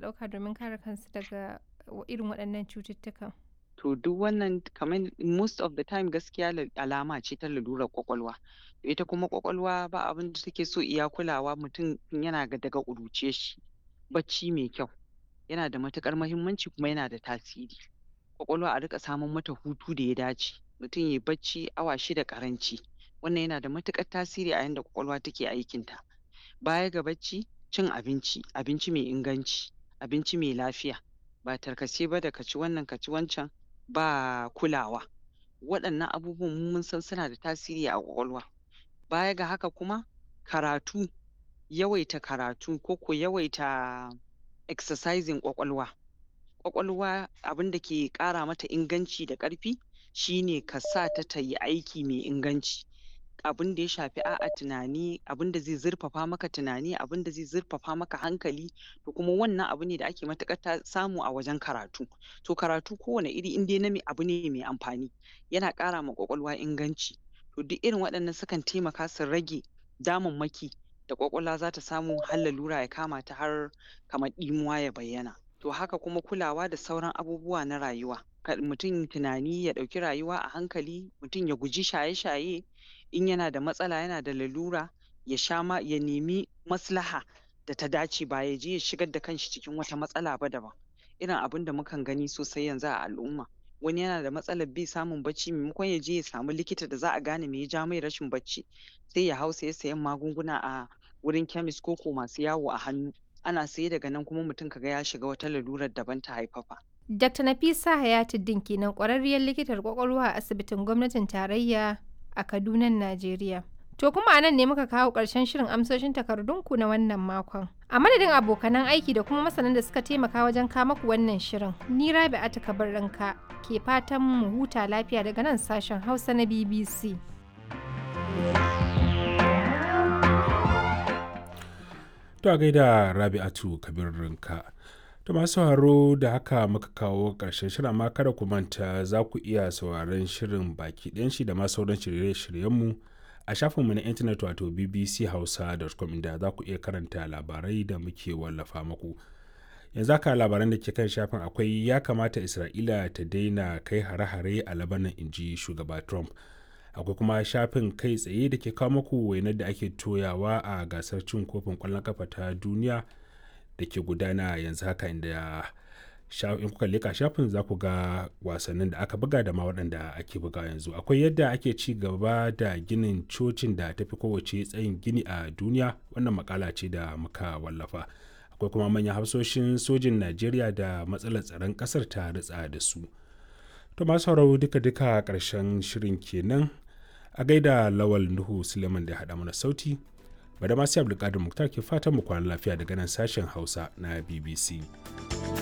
ɗauka domin kare kansu daga irin waɗannan cututtukan? To duk wannan kamar most of the time gaskiya la alama ce ta lalurar ƙwaƙwalwa. Ita kuma ƙwaƙwalwa ba abin da take so iya kulawa mutum tun yana ga daga ƙuruciyar shi. Bacci mai kyau yana da matuƙar muhimmanci kuma yana da tasiri. Ƙwaƙwalwa a riƙa saman mata hutu da ya dace. Mutum yayi bacci awa shida ƙaranci. Wannan yana da matuƙar tasiri a yanda ƙwaƙwalwa take aikinta. Baya ga bacci, cin abinci, abinci mai inganci, abinci mai lafiya. Ba tarkace ba da ka ci wannan ka ci wancan ba kulawa. Waɗannan abubuwan mu mun san suna da tasiri a ƙwaƙwalwa. Baya ga haka kuma karatu, yawaita karatu ko ko yawaita exercising ƙwaƙwalwa. Ƙwaƙwalwa abin da ke ƙara mata inganci da ƙarfi shi ne ka sa ta ta yi aiki mai inganci. Abin da ya shafi a'a tunani, abin da zai zurfafa maka tunani, abin da zai zurfafa maka hankali to kuma wannan abu ne da ake matuƙar ta samu a wajen karatu. To karatu kowane iri in dai na me abu ne mai amfani yana ƙara ma ƙwaƙwalwa inganci. To duk irin waɗannan sukan taimaka su rage damammaki da ƙwaƙwalwa za ta samu har lalura ya kama ta har kamar ɗimuwa ya bayyana. To haka kuma kulawa da sauran abubuwa na rayuwa. Kar mutum tunani ya ɗauki rayuwa a hankali, mutum ya guji shaye-shaye, in yana da matsala yana da lalura ya sha ma ya nemi maslaha da ta dace ba ya je ya shigar da kanshi cikin wata matsala ba daban. Irin abin da mukan gani sosai yanzu a al'umma. Wani yana da matsalar bai samun bacci maimakon ya je ya samu likita da za a gane me ya ja mai rashin bacci sai ya hau saye sayen magunguna a wurin chemist ko ko masu yawo a hannu. Ana saye daga nan kuma mutum ka ga ya shiga wata lalurar daban ta haifafa. Dr. Nafisa Hayatuddin kenan ƙwararriyar likitar ƙwaƙwalwa a asibitin gwamnatin tarayya a Kadunan Najeriya. To kuma a nan ne muka kawo ƙarshen shirin amsoshin takardunku na wannan makon. A madadin abokanan aiki da kuma masanan da suka taimaka wajen kama ku wannan shirin, ni Rabi'atu Kabirrinka ke fatan mu huta lafiya daga nan sashen Hausa na BBC. To a gaida Rabi'atu Kabirrinka. To masu sauraro da haka muka kawo ƙarshen shirin amma kada ku manta za ku iya sauraron shirin baki ɗayan shi da ma sauran shirye-shiryenmu a shafinmu na intanet wato bbchausa.com inda za ku iya karanta labarai da muke wallafa muku. Yanzu haka labaran da ke kan shafin akwai ya kamata Isra'ila ta daina kai hare-hare a Labanan inji shugaba Trump. Akwai kuma shafin kai tsaye da ke kawo muku wainar da ake toyawa a gasar cin kofin ƙwallon kafa ta duniya. da ke gudana yanzu haka inda in kuka leka shafin za ku ga wasannin da aka buga da ma waɗanda ake buga yanzu akwai yadda ake ci gaba da ginin cocin da tafi kowace tsayin gini a duniya wannan makala ce da muka wallafa akwai kuma manyan hafsoshin sojin najeriya da matsalar tsaron ƙasar ta ritsa da su to masu sauraro duka-duka ƙarshen shirin kenan a gaida lawal nuhu suleiman da haɗa mana sauti bada masu abdulkadir muktar ke fatan mu kwana lafiya daga nan sashen hausa na bbc